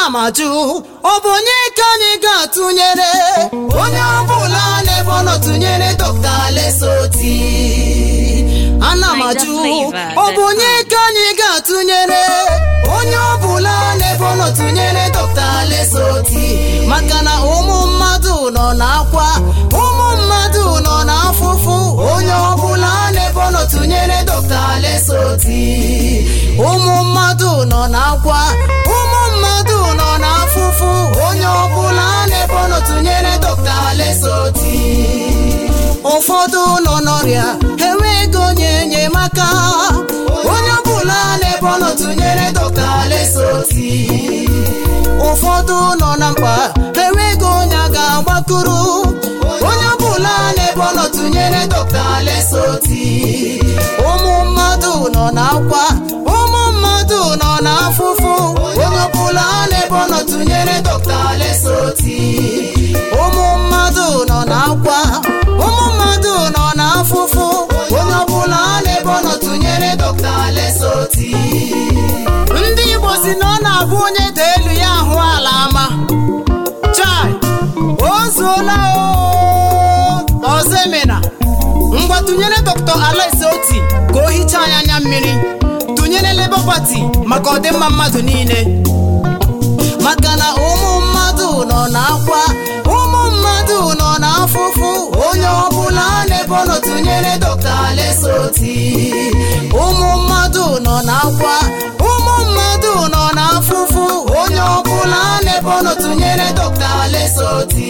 ana m ajụ ọ bụ onye ka anyị ga-atụnyere onye ọbụla n'ebe ọ nọ tụnyere dọkta lesoti ana m ajụ ọ bụ onye ka anyị ga-atụnyere onye ọbụla n'ebe ọ nọ tụnyere dọkta lesoti maka na ụmụ mmadụ nọ n'akwa ụmụ mmadụ nọ n'afụfụ onye ọbụla n'ebe ọ nọ tụnyere dọkta lesoti ụmụ mmadụ nọ n'akwa ụmụ mmadụ nọ n'afụfụ onye ọbụla n'ebe ọ nọ tụnyere dọkta lesoti ụfọdụ nọ n'ọrịa enweghị onye enyemaka onye ọbụla n'ebe ọ nọ tụnyere dọkta lesoti ụfọdụ nọ na mkpa enweghị onye a ga-agbakụrụ onye ọbụla n'ebe ọ nọ tụnyere dọkta lesoti ụmụ mmadụ nọ n'akwa ụmụ mmadụ nọ n'afụfụ onye ọbụla n'ebe ọ nọ tụnyere dọkta lesoti ụmụ mmadụ nọ n'akwa ụmụ mmadụ nọ n'afụfụ onye ọbụla n'ebe ọ nọ tụnyere dọkta lesoti ndị igbo si na ọ na-abụ onye dị elu ya ahụ ala ama chai o zuola o ọzọ emena ngwa tụnyere dọkta alex oti ka o hichaa anya anya mmiri tụnyere Labour Party maka ọdịmma mmadụ niile maka na ụmụ mmadụ nọ n'akwa ụmụ mmadụ nọ n'afụfụ onye ọbụla n'ebe ọ nọ tụnyere dọkta lesoti ụmụ mmadụ nọ n'akwa ụmụ mmadụ nọ n'afụfụ onye ọbụla n'ebe ọ nọ tụnyere dọkta lesoti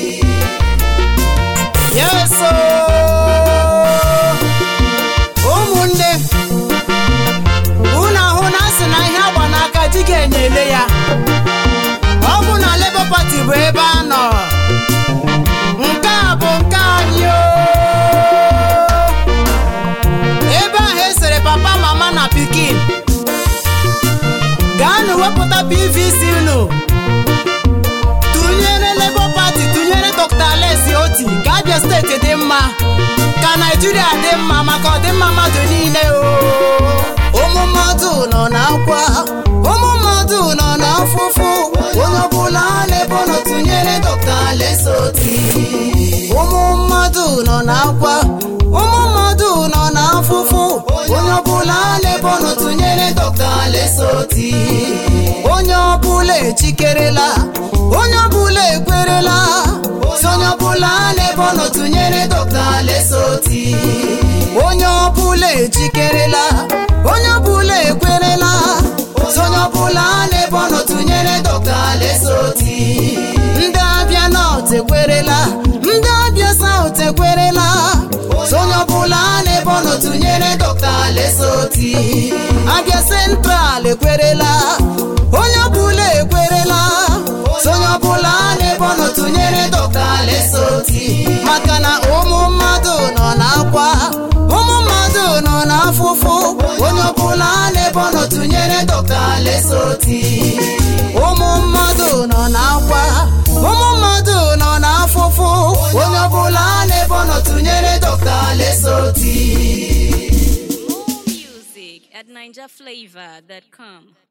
yeso ụmụnne unu ahụ na asị na ihe agba n'aka di ga-enyele ya ọ bụ na Labour Party bụ ebe a nọ nke a bụ nke anyị o ebe ahụ esere papa mama na pikin gaanụ wepụta PVC unu tụnyere Labour Party tụnyere Dr. Alesi Oti ka Abia steeti dị mma ka Naijiria dị mma maka ọdịmma mmadụ niile o ụmụ mmadụ nọ n'akwa ụmụ mmadụ nọ n'afụfụ onye ọbụla n'ebe ọ nọ tụnyere Dr. Alesi Oti ụmụ mmadụ nọ n'akwa ụmụ mmadụ nọ n'afụfụ onye ọbụla n'ebe ọ nọ tụnyere Dr. Alesi Oti onye ọbụla echikerela onye ọbụla ekwerela si onye ọbụla n'ebe ọ nọ tụnyere dọkta lesoti onye ọbụla echikerela onye ọbụla ekwerela si onye ọbụla n'ebe ọ nọ tụnyere dọkta lesoti ndị abịa nọt ekwerela ndị abịa saut ekwerela si onye ọbụla n'ebe ọ nọ tụnyere dọkta lesoti abịa sentral ekwerela onye ọbụla ekwerela si onye ọbụla n'ebe ọ nọ tụnyere dọkta lesoti maka na ụmụ mmadụ nọ n'akwa ụmụ mmadụ nọ n'afụfụ onye ọbụla n'ebe ọ nọ tụnyere dọkta lesoti ụmụ mmadụ nọ n'akwa ụmụ mmadụ nọ n'afụfụ onye ọbụla n'ebe ọ nọ tụnyere dọkta lesoti Music at NinjaFlavor.com.